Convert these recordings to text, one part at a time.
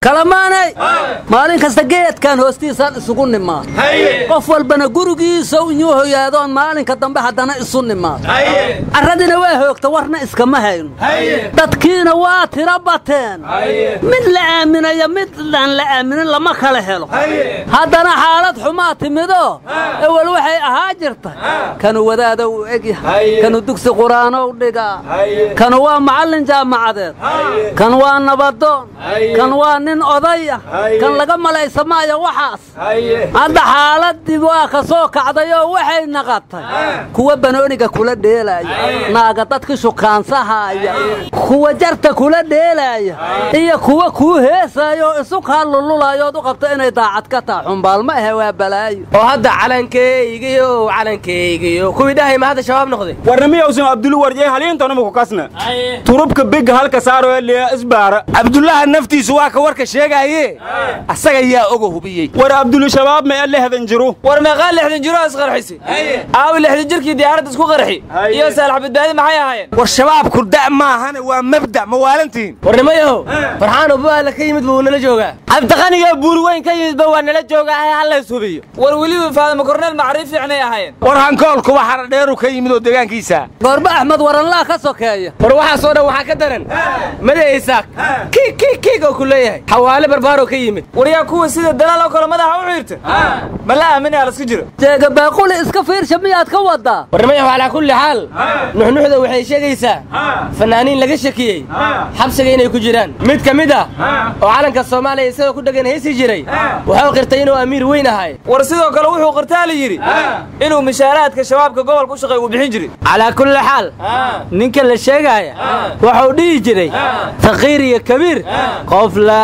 kalamaanay maalin kasta geedkan hoostiisaan isugu nimaad qof walbana gurigiisa inyuu hoyaadoon maalinka dambe haddana isu nimaad carradina waa hoogta warna iskama hayno dadkiina waa tiro bateen mid la aaminayo mid aan la aaminin lama kala helo haddana xaalad xumaa timidoo ewel waxay ahaa jirta kanu wadaada u egyahay kanu dugsi qur'aanow dhigaa kanu waa macallin jaamacadeed kan waa nabadoon kan waa nin odaya kan laga malaysa maayo waxaas hadda xaaladii waa ka soo kacdayoo waxay naqatay kuwa banooniga kula dheelaaya naaga dadki shukaansahaaya kuwa jarta kula dheelaaya iyo kuwa kuu heesaayo oo isu kaa lululaayood u qabta inay daacad ka taa xumbaal ma ahe waa balaayo oo hadda calankeygiyo calankeygiyo kuwii dhahay ma hadda shabaab noqday warnamiyawsin abdulu warjay haliintonamaku kasna turubka biga halka saaro liya isbaara cabdullaha naftiisu waa ka warka sheegaaye asaga yaa oga hubiyey war abdulu shabaab ma lehdan jiru war meeqaa lixdan jiro isqarxisi aawi lixdan jirkii diyaaradda isku qarxi iyo saalax badbaadi maxay ahaayeen war shabaabku da' maahane waa mabda' ma waalantiin warnimayahow farxaan ubaala ka yimid buu nala joogaa cabdiqaniga buurweyn ka yimidba waa nala joogaa ee hallays hubiyo war weliba faadama korneel macriif fiicnay ahaayeen war hankoolkuba xaradheeru ka yimid oo deegaankiisa goorba axmed waranlaa ka sokeeya war waxaasoo dhan waxaa ka daran made isaaq kiig kiig kiig oo ku leeyahay xawaale barbaaroo ka yimid war yaa kuwa sida dalaal oo kale madaxa u xiirta ma la aaminaya lasku jiro jeega baaquli iska fiirsha miyaad ka wadaa warnimayahu calaa kulli xaal nuxnuxda waxay sheegaysaa fanaaniin laga shakiyey xabsiga inay ku jiraan mid ka mid ah oo calanka soomaaliya isagoo ku dhegan heesi jiray wuxuu qirtay inuu amiir weyn ahay war sidoo kale wuxuu qirtaa la yidhi inuu mishaaraadka shabaabka gobolka u shaqeey uu bixin jiray calaa kulli xaal ninka la sheegaaya wuxuu dhihi jiray saqiir iyo kabiir qof la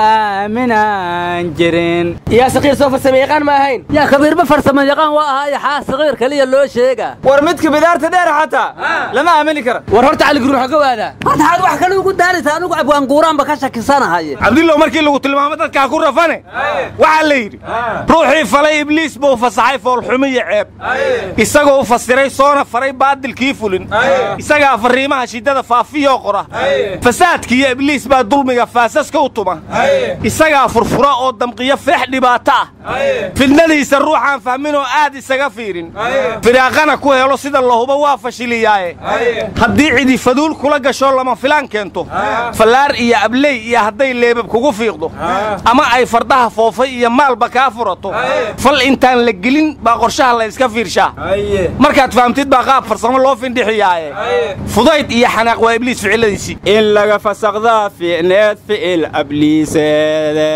aaminaan jirin yaa saqiir soo farsame yaqaan ma ahayn yaa kabiirba farsamo yaqaan waa ahaayo xaa saqiir keliya loo sheegaa war midka bidaarta dheer xataa lama aamini kara war horta caligruuxa ka waadaa waxaad wax kale ugu daaraysa anigu abwaanguuraanba ka shakisanahaye cabdillow markii lagu tilmaamo dadkaa ku rafane waxaa la yidhi ruuxii falay ibliis buu fasaxay foolxumiyo ceeb isagoo u fasiray soona faray baadilkii fulin isagaa farriimaha shiddada faafiyoo qora fasaadkiiyo ibliis baa dulmiga faasaska u tuma isagaa furfura oo damqiyo feex dhibaato ah fidnadiisa ruuxaan fahminoo aad isaga fiirin firaaqana ku helo sida lahuba waa fashiliyaaye haddii cidi faduul kula gasho lama filaan keento fallaar iyo abley iyo hadday leebab kugu fiiqdo ama ay fardaha foofay iyo maalba kaa furato fal intaan la gelin baa qorshaha la yska fiirshaa markaad fahamtid baa qaab farsamo loo findhixiyaaye fudayd iyo xanaaq waa ibliis ficiladiisii in laga fasaqdaa fiicneed ficil abliiseede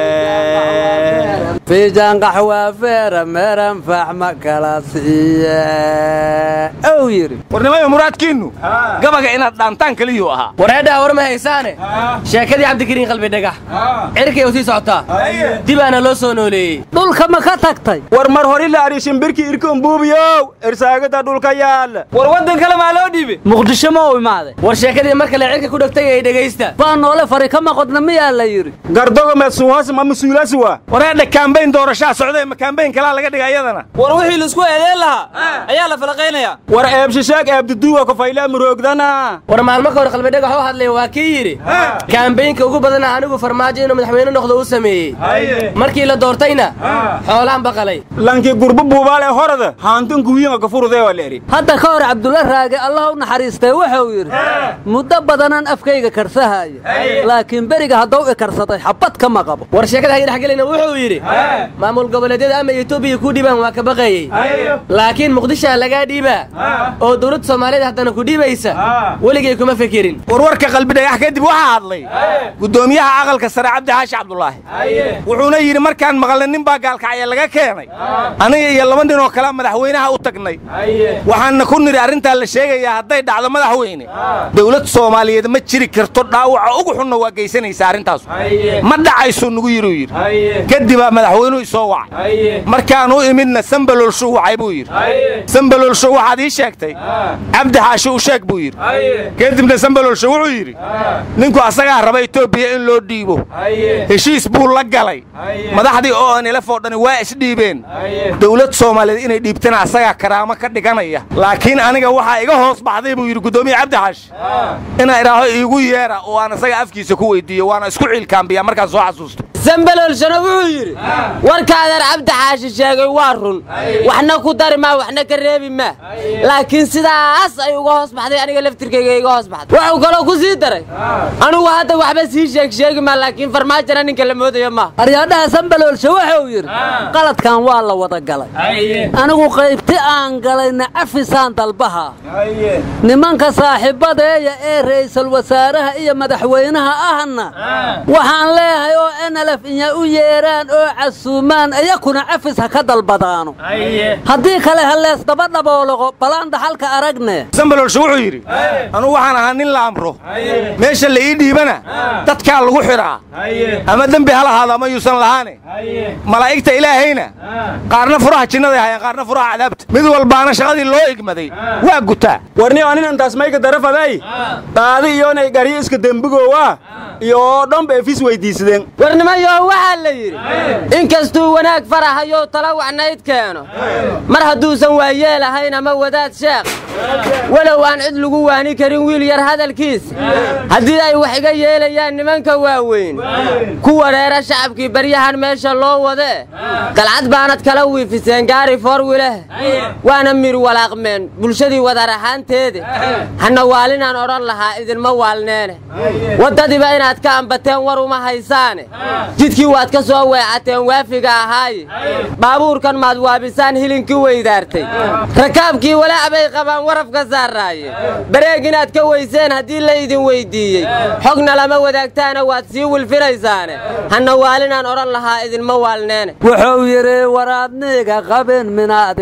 fiijan qaxwaa feera meeran faaxma kala siiye ow yidhi warnimayo muraadkiinnu gabaga inaad dhaantaan keliyuu ahaa wareedhaa war ma haysaane sheekadii cabdikariin qalbi dhagax cirkay u sii socotaa dibaana loo soo nooleeyey dhulka ma ka tagtay war mar hori la arishin birki irkon buubiyow irsaagada dhulka yaalla war waddan kale maa loo dhiibay muqdisho ma u imaaday war sheekadii mar kale cirka ku dhegtay ay dhegaysta baa noole fari ka maqodna miyaa la yidhi gardoga mesuuhas ma masuulasuwa wareedha kaambayn doorashaa socdee ma kaambayn kalaa laga dhiga iyadana war wixii laisku eedeen lahaa ayaa la falaqaynayaa war eebshisheeg eebduduwa kofaylaa muroogdana war maalmo ka hor qalbi dhagax oo hadlay waa kii yidhi kaambaynka ugu badana anigu farmaajo inuu madaxweyne noqdo uu sameeyey markii la doortayna xoolaan baqalay lankii gurbu buubaale horada haantan kuwiinga kafurudee waa leeri hadda ka hor cabdulla raage allah u naxariistay wuxuu yidhi muddo badanaan afkayga karsahaya laakiin beriga haddau i karsaday xabad kama qabo war sheekada hayi dhexgelina wuxuu yidhi maamul goboleedyada ama etoobiya ku dhiibaan waa ka baqayey laakiin muqdishaa lagaa dhiibaa oo dowladda soomaaliyeed haddana ku dhiibaysa weligay kuma fekerin warwarka qalbi dhagax kadib waxaa hadlay guddoomiyaha aqalka sare cabdi xaashi cabdulaahi wuxuuna yidhi markaan maqalnay nin baa gaalkacya laga keenay aniga iyo laba nin oo kale madaxweynaha u tagnay waxaanna ku nidhi arrintaa la sheegayaa hadday dhacdo madaxweyne dowlad soomaaliyeed ma jiri karto dhaawaca ugu xunna waa geysanaysa arrintaasu ma dhacaysuu nugu yidhi uu yidhi kadibaa madaxweynuhu isoo wacay markaan u imidna sambaloolshu wacay buu yidhi sambaloolshu waxaad ii sheegtay cabdi xaashi u sheeg buu yidhi kadibna sambaloolshu wuxuu yidhi ninku asagaa raba etoobiya in loo dhiibo heshiis buu la galay madaxdii oo nilaf oo dhani waa isdhiibeen dowlad soomaaliyeed inay dhiibtana asagaa karaamo ka dhiganaya laakiin aniga waxaa iga hoos baxday buu yidhi guddoomiye cabdi xaashi inaa idhaaho iigu yeera oo aan isaga afkiisa ku weydiiyo waana isku ciilkaambiyaa markaan soo xasuusto sambaloolshana wuxuu yidhi warka adeer cabdi xaashi sheegay waa run waxna ku dari maa waxna ka reebi maa laakiin sidaas ay uga hoos baxday aniga laftirkayga iga hoos baxday wuxuu kaloo ku sii daray anigu hadda waxba sii sheeg sheegi maa laakiin farmaajona ninka la moodayo maaha aryaadhaha sambaloolshe wuxuu yidhi qaladkan waa la wada galay anigu qaybti aan galayna cafisaan dalbaha nimanka saaxiibadeeya ee ra'iisul wasaaraha iyo madaxweynaha ahna waxaan leeyahay oo enalef inya u yeeraan oo casuumaan iyakuna cafis ha ka dalbadaano haddii kale ha leesdaba dhabooloqo balaan dhaxalka aragne sambalolshe wuxuu yidhi anugu waxaan ahaa nin la amro meesha la ii dhiibana dadkaa lagu xidhaa ama dembi ha lahaado ama yuusan lahaane malaa'igta ilaahayna qaarna furaha jinnaday hayaan qaarna furaha cadaabta mid walbaana shaqadii loo igmaday waa gutaa warni anin antaas mayka darafaday daadi iyoonay garyo iska dembigoowa iyo oo dhanba efis weydiisadeen warnimayo waxaa la yidhi inkastuu wanaag farahayo tala wacnayd keeno mar hadduusan waayeelahayn ama wadaad sheekh walow aan cid lagu waani karin wiil yar hadalkiisa haddii ay wax iga yeelayaan nimanka waaweyn ku wareera shacabkii baryahan meesha loo wadee qalcad baanad kala wiifiseen gaari foorwileh waana mir walaaqmeen bulshadii wadar ahaanteeda hana waalinaan odhan lahaa idinma waalneene waddadiiba inaad ka ambateen war uma haysaane jidkii waad ka soo weecateen waafiga ahaaye baabuurkan maad waabisaan hilinkii weydaartay rakaabkii walaac bay qabaan warafka saaraaye bareeg inaad ka weyseen haddii la idin weyddiiyey xogna lama wadaagtaana waad sii wilfinaysaane hana waalinaan odhan lahaa idinma waalneene wuxuu yidhi waraadniga qabin minaadi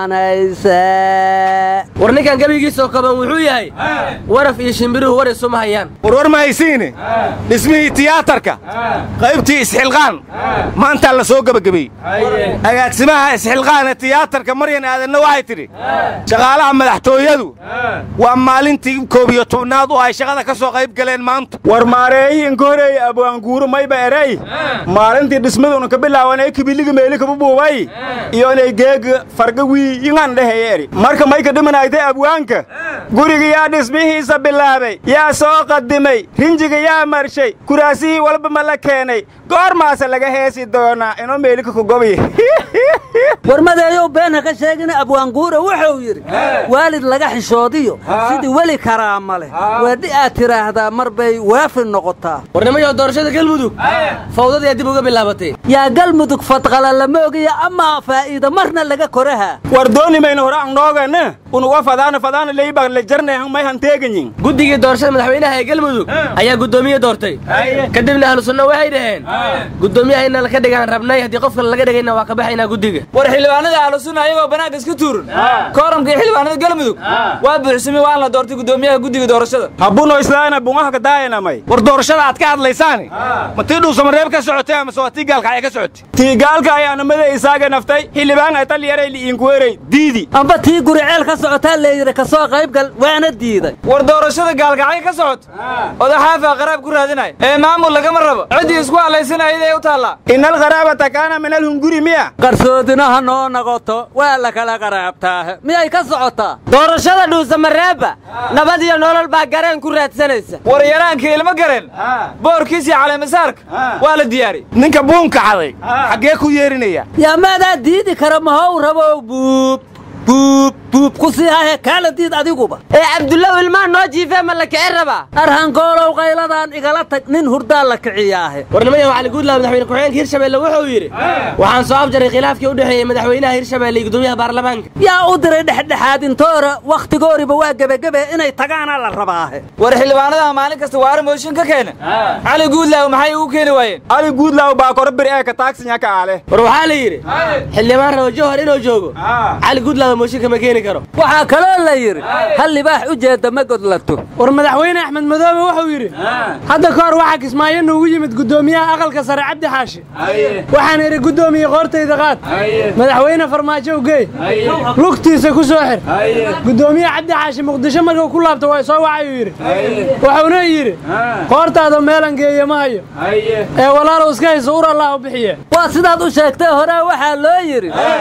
waanayse war ninkan gebigiisoo kaban wuxuu yahay waraf iyo shimbiruhu war isuma hayaan warwar ma haysiine dhismihii tiyaatarka qaybtii isxilqaan maantaa la soo gebagabey agaasimaha isxilqaane tiyaatarka maryan aadanna waxay tidhi shaqaalaha madaxtooyadu waa maalintii koob iyo tobnaad oo ay shaqada ka soo qayb galeen maanta war maareeyi inka horeeye abwaanguuru mayba erey maalintii dhismaduna ka bilaawanay kibiliga meeli kaba buubay iyo inay geega farga wiiyingan dheheye eri marka mayka dhimanaytay abwaanka guriga yaa dhismihiisa bilaabay yaa soo qadimay rinjiga yaa marshay kuraasihii walba ma la keenay goormaase laga heesi doonaa inoo meelika ku gobiy warmadeeyow been ha ka sheegina abwaanguura wuxuu yidhi waalid laga xishoodiyo sidii weli karaama leh weedhi aad tidhaahdaa mar bay waafi noqotaa warnimayo doorashada galmudug fawdadii dib uga bilaabatay yaa galmudug fadqala lama ogiya amaa faa'iida marna laga koraha war dooni mayna hore ang noogana unuga fadaana fadaana leybaq la jarnay may hanteeganyin guddigii doorashada madaxweynaha ee galmudug ayaa guddoomiye doortay kadibna ahlu sunna waxay dhaheen guddoomiyaha inna laka dhigaan rabnay haddii qof kale laga dhigayna waa ka baxaynaa guddiga war xildhibaanada ahlu sunna ayagoo bannaanka iska tuuran kooramkii xildhibaanada galmudug waa buuxsamay waan la doortay guddoomiyaha guddiga doorashada habuno islaana bungaha ka daayanamay war doorashada aad ka hadlaysaani ma tii dhuusamareeb ka socotay amase waa tii gaalkacya ka socotay tiigaalka ayaa namada isaaga naftay xildhibaan ay talyaray liinkuwerey diidi amba tii guriceel ka socotaa leeyidhi ka soo qaybgal waana diiday war doorashada gaalkacyo ka socota odaxaafa qaraab ku raadinaya ee maamul lagama rabo ciddii isku hadlaysanayday u taallaa inal qaraabata kaana min alhunguri miya qarsoodina ha noo noqoto waa la kala qaraabtaa miyay ka socotaa doorashada dhuusamareebba nabad iyo nolol baa gareen ku raadsanaysa war yaraanka ilmo gareen boorkiis iyo caleemasaarka waa la diyaariyey ninka buunka caday xaggee ku yeerinaya yaa maadaa diidi kara mahow rabow buub buub buub ku sii hahe kaala diid adiguba ee cabdullow ilmaan noo jiifee ma la kici rabaa arhankoolow qayladaan igala tag nin hurdaa la kiciyaahe warnimayo cali guudlaaw madaxweyne ku-xigeenka hirshabeelle wuxuu yidhi waxaan soo afjaray khilaafkii u dhexeeyey madaxweynaha hirshabeelle iyo guddoomiyaha baarlamaanka yaa u diray dhexdhexaadintoora wakhtigooriba waa gebagebe inay tagaana la rabaahe war xildhibaanadaha maalin kasta waara mooshin ka keena cali guudlaaw maxay ugu keeni waayeen ali guudlaaw baa koro bir ee ka taagsinya ka aale war waxaa la yidhi xildhibaan rabo jowhar inuu joogo cali guudlaaw mooshinka ma keeni karo waxaa kaloo la yidhi hal libaax u jeedda ma godlato war madaxweyne axmed madoobe wuxuu yidhi hadda ka hor waxaa kismaayo noogu yimid guddoomiyaha aqalka sare cabdi xaashi waxaan idhi guddoomiye qoortayda qaad madaxweyne farmaajo ugey lugtiisa ku soo xir guddoomiye cabdi xaashi muqdisho markuu ku laabto waa soo wacayuu yidhi wuxuuna yidhi qoortaada meelan geeye ma hayo ee walaalow iska hayso ur allah u bixiye waa sidaad u sheegtay hore waxaa loo yidhi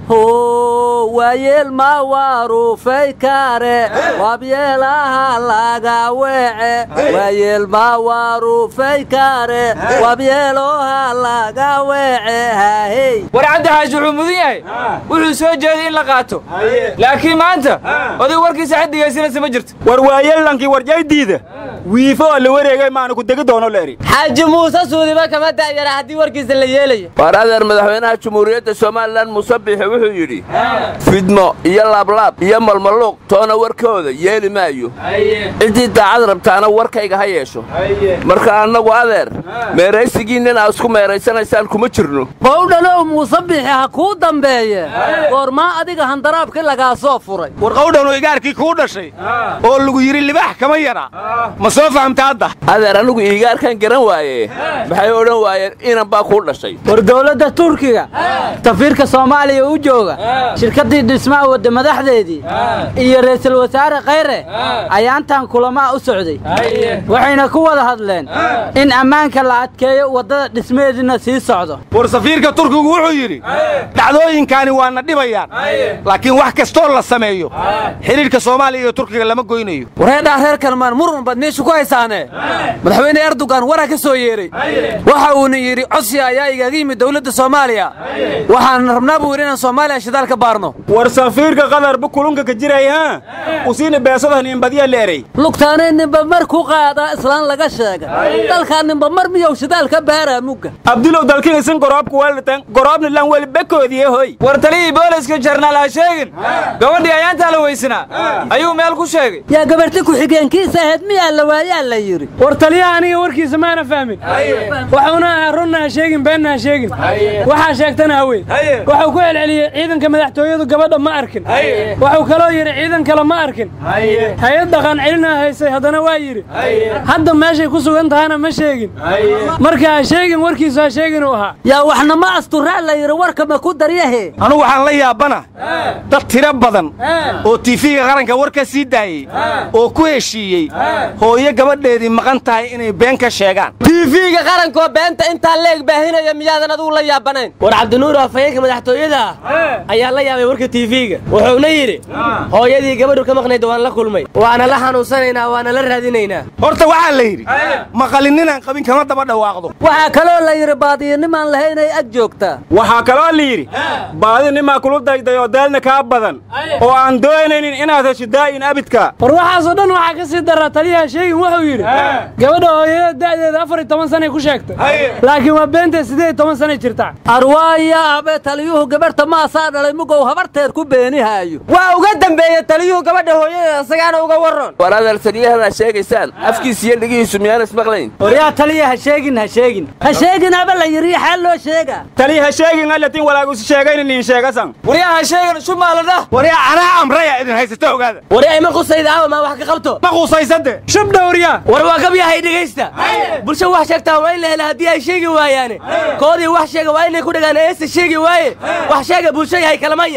ho waayeel ma waruufay kare wabyeelaha laga weece waayeel ma waruufay kare wabyeeloha laga weece hahey war cabdi xaashi wuxuu mudan yahay wuxuu soo jeeday in la qaato laakiin maanta oday warkiisa xad dhegaysanaysa ma jirto war waayeellankii warjaydiida wiifo oo la wareegay maana ku degi doono la eri xaaji muuse suudiba kama da'yara haddii warkiisa la yeelayo waar adeer madaxweynaha jumhuuriyadda somalilan muuse biixi wuxuu yidhi fidmo iyo laablaab iyo malmaluuq toona warkooda yeeli maayo ciddii daacad rabtaana warkayga ha yeesho marka annagu adeer meeraysigiinnin aa isku meeraysanaysaan kuma jirno qowdhanow muuse bixi ha kuu dambeeye goormaa adiga handaraabkii lagaa soo furay war qawdhanoo igaarkii kuu dhashay oo lagu yidhi libaax kama yara ma soo fahamta hadda adeer anigu iigaarkan garan waaye maxay odhan waayeen inan baa kuu dhashay war dowladda turkiga safiirka soomaaliya u jooga shirkaddii dhismaha wadda madaxdeedii iyo ra'iisul wasaare khayre ayaantan kulamaa u socday waxayna ku wada hadleen in ammaanka la adkeeyo waddada dhismaheediina sii socdo war safiirka turkigu wuxuu yidhi dhacdooyinkaani waana dhibayaan laakiin wax kastoo la sameeyo xidhiidhka soomaaliya iyo turkiga lama goynayo wareedhaa reer kalmaan murun baad meesha ku haysaane madaxweyne erdogan waraa ka soo yeedhay waxa uuna yidhi codsi ayaa igaaga yimid dowladda soomaaliya waxaan rabnaa buu yidhi inaan soomaaliya shidaal ka baarno war safiirka qadarba kulunka ka jiray ha usiina beesada ninbadya la erey lugtaanay ninba mar ku qaadaa islaan laga sheegay dalkaa ninba mar miyow shidaal ka baaraa mugga abdulow dalkin isin goroobka weltan goroobna lan weli bekoodiye hoy war taliyii booliska jarnaal ha sheegin gabadhii ayaantaa la weysanaa ayuu meel ku sheegay yaa gabarhti ku-xigeenkiisa ahayd miyaa la waayaa la yidhi war taliyaha aniga warkiisa maana fahmin waxuuna ahaa runna ha sheegin beenna ha sheegin waxaa sheegtana haween wuxuu ku celceliyey ciidanka madaxtooyadu gabadha ma arkin wuxuu kaloo yidhi ciidan kale ma arkin hay-ad dhaqan celina haysay haddana waa yidhi hadda meeshay ku sugan tahana ma sheegin marka ha sheegin warkiisu ha sheegin uu ahaa yaa waxna ma asturaa la yidhi warka ma ku daryahe anugu waxaan la yaabana dad tiro badan oo tiifiga qaranka war ka sii daayey oo ku heshiiyey hooyo gabadheedii maqan tahay inay been ka sheegaan tiifiga qarankoo beenta intaa leeg baahinaya miyaadan adugu la yaabanayn war cabdinuur afhayeenka madaxtooyada ah ayaa la yaabay warka tiifiga wuxuuna yidhi hooyadii gabadhu ka maqnayd waan la kulmay waana la xanuunsanaynaa waana la raadinaynaa horta waxaa la yidhi maqalinninaan qabin kama daba dhawaaqdo waxaa kaloo la yidhi baadiyanimaan lahaynay ag joogtaa waxaa kaloo la yidhi baadi nimaa kulu dayday oo daalna kaa badan oo aan doonaynin inaad hesho daa'in abidka war waxaasoo dhan waxaa ka sii daraa taliyaha sheegin wuxuu yidhi gabadha hooyada da'deeda afar iyo toban sanay ku sheegtay laakiin waa beentee siddeed iyo toban sanay jirtaa arwaaya abe taliyuhu gabarhta maasaa dhalay mugow habarteed ku beenihaayo waa uga dambeeye taliyuhu gabadha hooyadeeda isagaana uga warran war adeer taliyahana sheegaysaan afkiisa iyo dhigihiisu miyaan ismaqlayn waryaa taliya ha sheegin ha sheegin ha sheegin aba la yidhi xaal loo sheegaa tali ha sheegin alatin walaagusi sheegayna nin sheegasan waryaa ha sheegan shumaalada waryaa anaa amraya idin haysata ogaada waryaa ima qusayda aawa maa wax ka qabto ma quusaysade shubdha waryaa war waa gabyahay dhegaysta bulsho wax sheegtaa waa in la hela haddii ay sheegi waayaane koodii wax sheega waa inay ku dhagaan eesa sheegi waaye wax sheega bulsho yahay kalamaan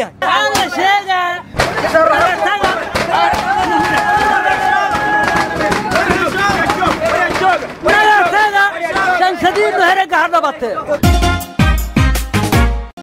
yahay shanshadiinnu herega ha dhabatee